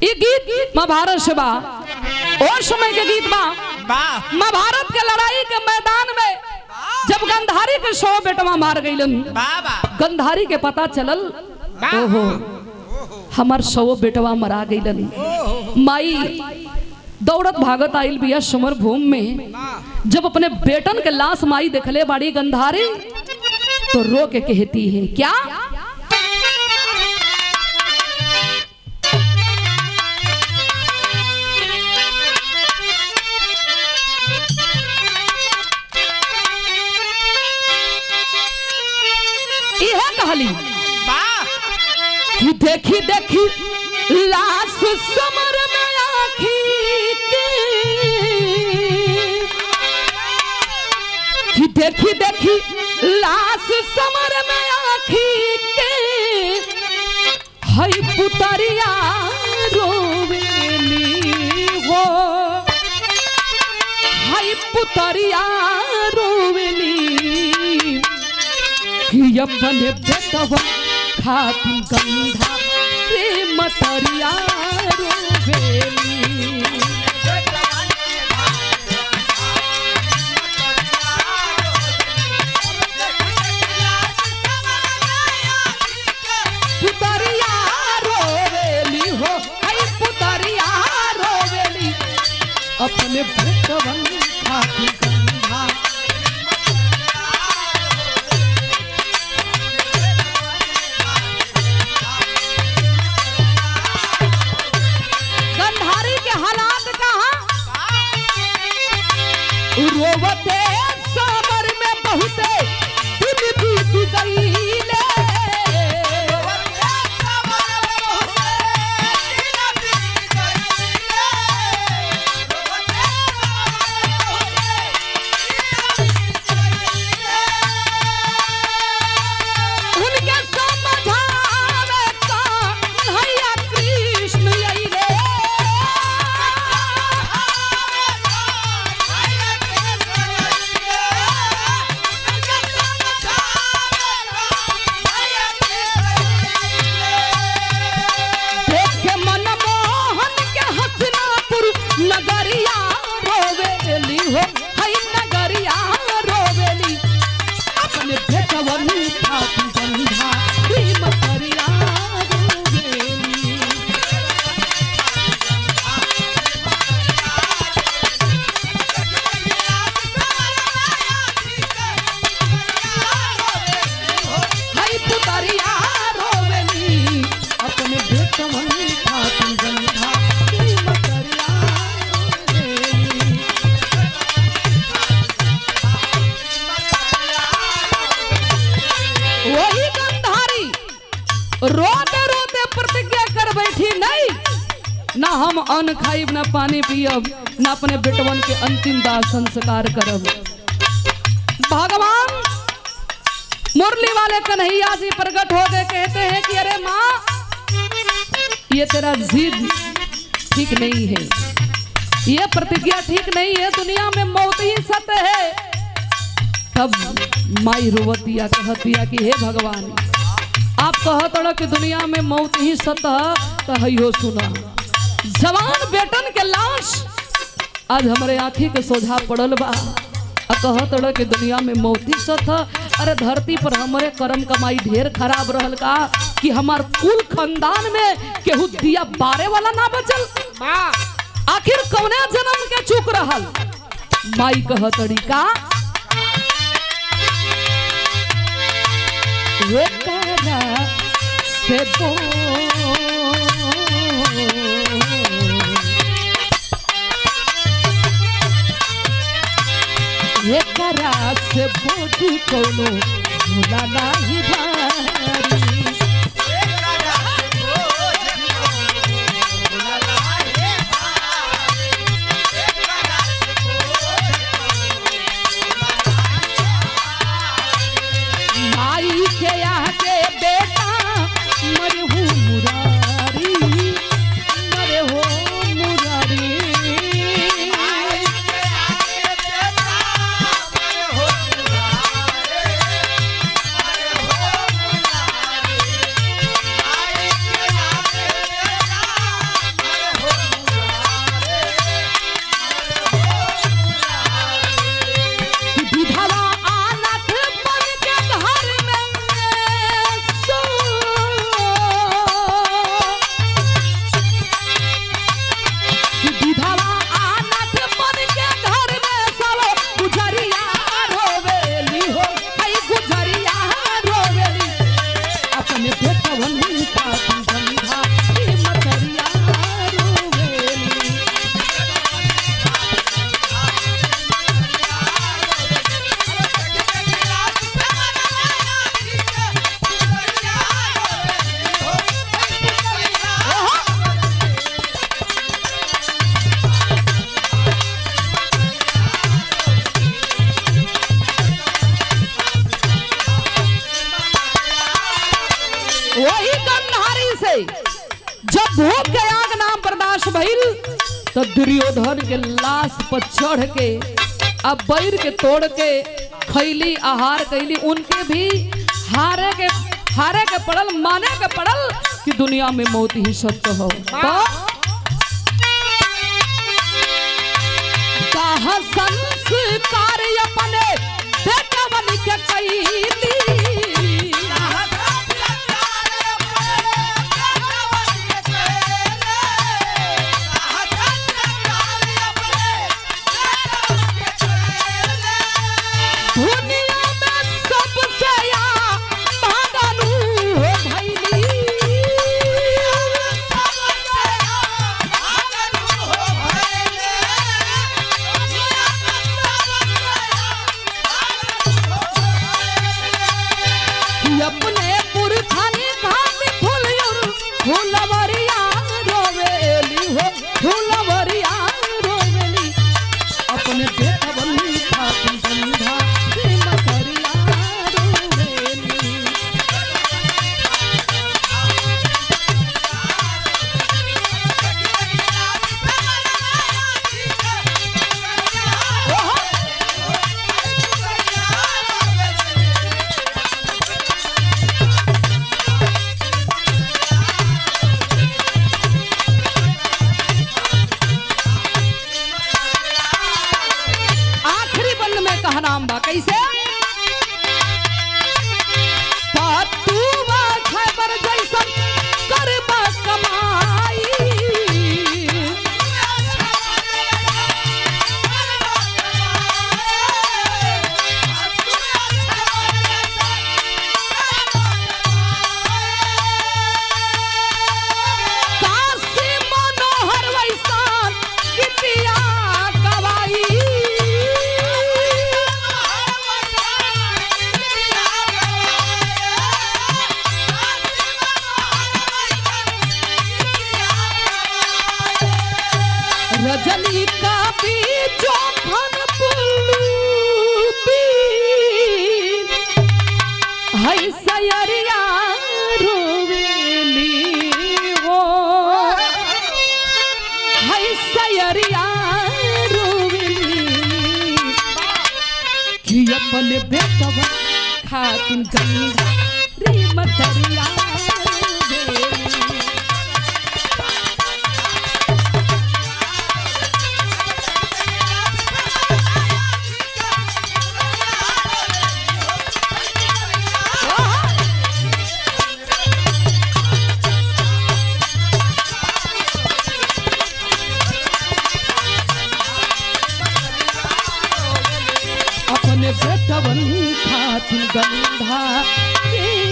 ये गीत महाभारत से बा और समय के गीत बा वाह महाभारत के लड़ाई के मैदान में जब गंधारी के सौ बेटवा मार गईलन वाह वाह गंधारी के पता चलल ओहो हमार सौ बेटवा मरा गईलन माई दौड़त भागत आइल बिया समर भूमि में जब अपने बेटन के लाश माई देखले बाड़ी गंधारी तो रो के कहती है क्या इहे कहली वाह कि देखी देखी लाश समर में आखी के कि देखी देखी लाश समर में आखी के हई पुतरिया रोवेली हो हई पुतरिया रोवेली कि अपने बेटवा खाती गंधा रे मतरिया रोवेली पुतरिया रोवेली हो आई पुतरिया रोवेली अपने बेटवन खाती गंधा गंधारी के हालात कहाँ रोवते समर में बहुते दिन बीत गईले उनके समझावे कन्हैया कृष्ण अइले देख के मनमोहन के हसनापुर नगरिया रोवेली हो हई नगरिया रोवेली अपने भेटवन खाती गंधा ई मतरिया रोवेली हई पुतरिया रोवेली अपने भेटवन खाती गंधा ई मतरिया रोवेली वही गंधारी रोते रोते प्रतिज्ञा कर बैठी नहीं ना हम अन्न खाइब ना पानी पियब ना अपने बेटवन के अंतिम दाह संस्कार करब भगवान मुरली वाले कन्हैया जी प्रकट हो गए कहते हैं कि अरे माँ ये तेरा जिद ठीक नहीं है ये प्रतिज्ञा ठीक नहीं है दुनिया में मौत ही सत्य है तब माई रोवतिया कहतिया कि हे भगवान आप कहत रहो कि दुनिया में मौत ही सत है तो हयो सुना जवान बेटन के लाश आज हमारे आंखी के सोझा पड़ल बा आ कहत रहो कि दुनिया में मौत ही सत है अरे धरती पर हमारे कर्म कमाई ढेर खराब रहल का कि हमार कुल खानदान में केहू दिया बारे वाला ना बचल आखिर कौने जन्म के चूक रहल माई कहतड़ी का एकरा से बोल एकरा से बोझ कोनो भूला नाही भारी माई के आगे बेटा मरहू मुरारी मरे हो मुरारी Yeah. तो दुर्योधन के लाश पर चढ़ के अब बैर के तोड़ के खैली आहार कैली उनके भी हारे के हारे के पड़ल माने के पड़ल कि दुनिया में मौत ही सत्य हो तो कहा संस्कार अपने बेटवन के कैली दुनिया में सबसे या भागनु हो भैली कि अपने पुरखानी खाती फुलयुर फुलवरिया रोवेली हो फुलवरिया रोवेली अपने बेटवन खाती बंधा मकरिया रोवेली आखिरी बंद में कहा नाम बा कैसे पातुआ खैबर जैसन करबा कमाई काशी मनोहर वैसान कितिया गवाई रजनी का बीजो खन पुलूपी है सयरिया रोवेली हो है सयरिया रोवेली कि अपन बेटवा खातिन गंगा रे मतरिया रोवेली अपने बेटवन खातिन गंधा के